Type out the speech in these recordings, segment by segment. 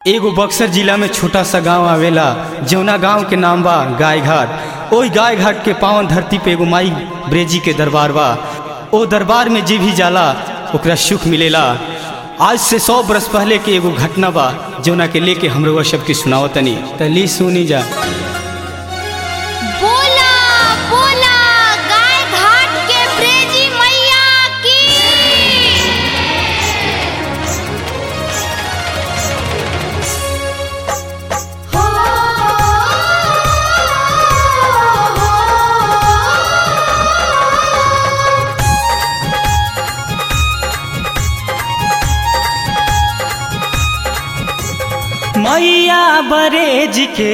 एगो बक्सर जिला में छोटा सा गांव आवेला जौना गांव के नाम बा गाय घाट ओई गाय घाट के पावन धरती पे एगो माई ब्रेजी के दरबार बा ओ दरबार में जे भी जाला ओकरा सुख मिलेला आज से सौ बरस पहले के एगो घटना बा जौना के लेके हमरो सबके सुनाओ तनी तली सुनी जा बोला बोला गाय घाट के ब्रेजी मैया की हो मैया बरेज के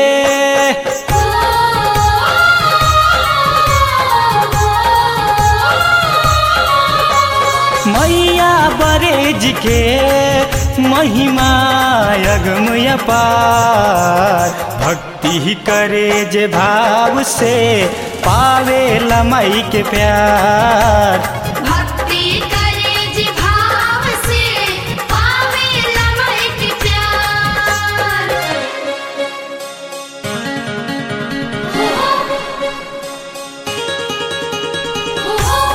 मैया बरेज के महिमा अगमय पार भक्ति ही करे जे भाव से पावे लमई के प्यार भक्ति करे जी भाव से पावे लमय के प्यार हो हो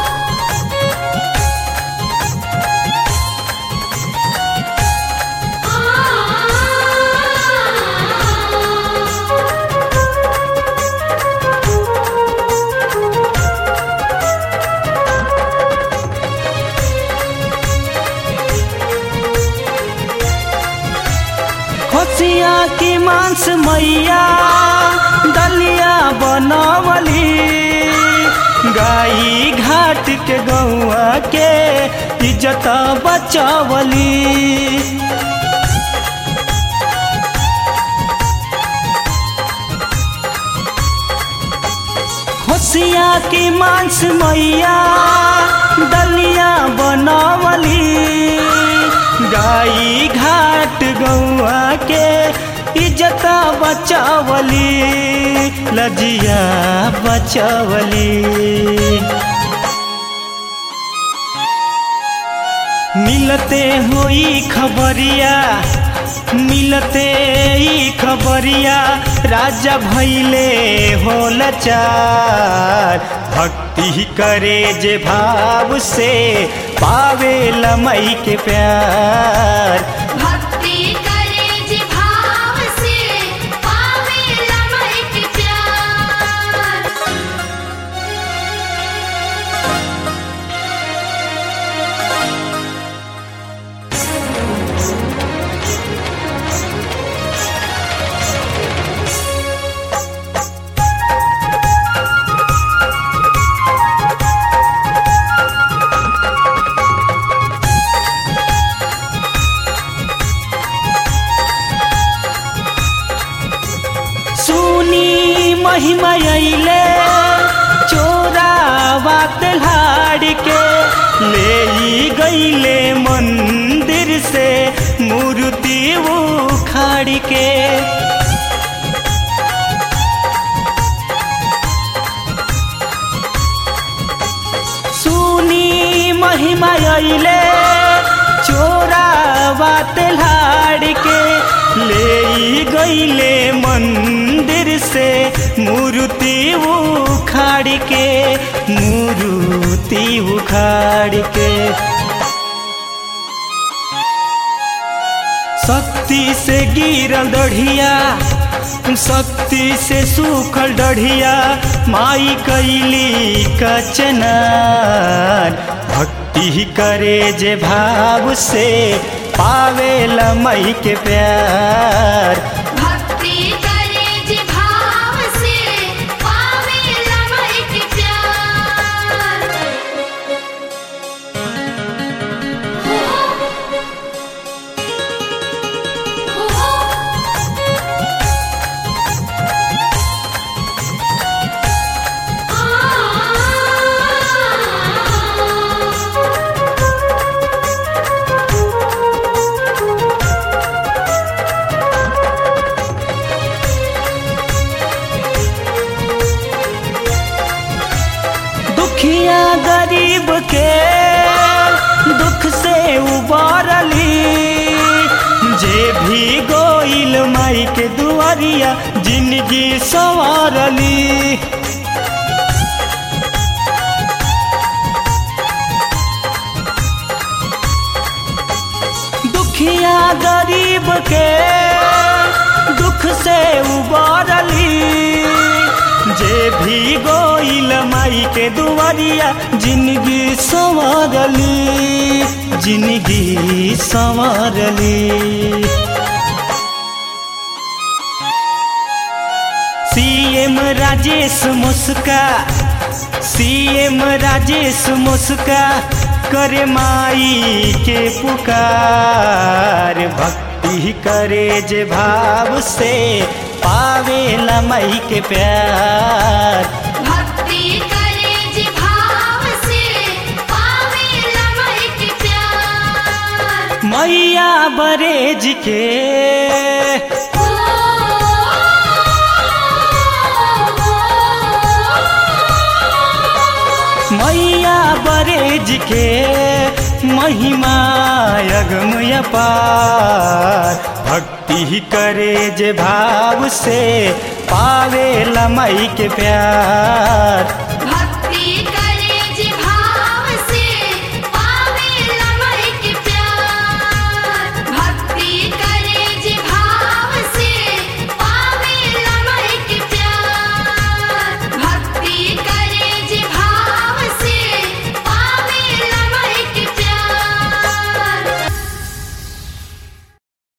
खोसिया की मांस मैया दलिया बनवली गाई घाट के गौआ के इज्जत बचवली होशिया की मांस मैया दलिया बनवली गाई घाट गौआ के इज्जत बचावली लजिया बचावली मिलते होई खबरिया मिलते ई खबरिया राजा भैले होल चार भक्ति ही करे जे भाव से पावे लमई के प्यार भक्ति करे जी भाव से पावे लमय के प्यार सुनी महिमा अइले चोरावा तल्हाड़ के ले ई गईले मंदिर से मूर्ति उखाड़ के सुनी महिमा अइले चोरावा तल्हाड़ के ले ई गईले मंदिर से मूर्ति उखाड़ के मूर्ति उखाड़ के शक्ति से गिरल दढ़िया शक्ति से सूखल डढ़िया माई कैली कचनार भक्ति ही करे जे भाव से पावे लमई के प्यार भक्ति करे जी भाव से पावे लमय के प्यार हो हो गोइल माई के दुआरिया जिंदगी संवारली दुखिया गरीब के दुख से उबारली जे भी गोइल माई के दुआरिया जिंदगी संवारली जिंदगी संवारली सीएम राजेश मुस्का सीएम राजेश मुस्का करे माई के पुकार भक्ति करे जे भाव से पावेला माई के प्यार भक्ति करे जी भाव से पावे लमई के प्यार मैया बरेज के ओ, मैया बरेज के महिमा अगम पार भक्ति करे जे भाव से पावे लमई के प्यार